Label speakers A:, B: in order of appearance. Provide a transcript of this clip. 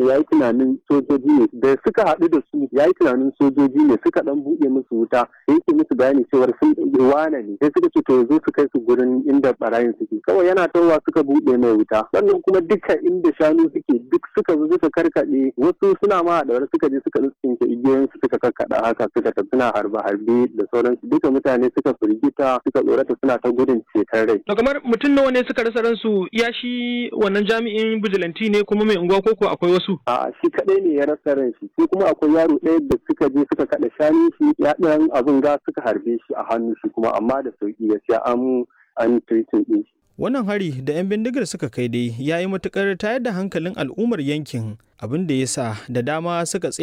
A: ne ya yi tunanin sojoji ne da suka haɗu da su ya yi tunanin sojoji ne suka dan buɗe musu wuta yake musu bayani cewar sun wane ne sai suka ce to zo su kai su gurin inda barayin suke kawai yana tawa suka buɗe mai wuta sannan kuma duka inda shanu suke duk suka zo suka karkaɗe wasu suna ma da suka je suka tsinke igiyoyin su suka karkaɗa haka suka tafi suna harbe harbe da sauransu duka mutane suka firgita suka tsorata suna ta gudun ceton rai.
B: To kamar mutum nawa ne suka rasa ransu ya shi wannan jami'in bijilanti ne kuma mai unguwa koko akwai wasu?
A: A'a shi kaɗai ne ya rasa ran shi sai kuma akwai yaro ɗaya da suka je suka kaɗa shanu shi ya ɗan abin ga suka harbe shi a hannu shi kuma amma da sauki gaskiya an an treating ɗin shi.
C: Wannan hari da 'yan bindigar suka kai dai ya yi matuƙar tayar da hankalin al'ummar yankin abin da ya sa da dama suka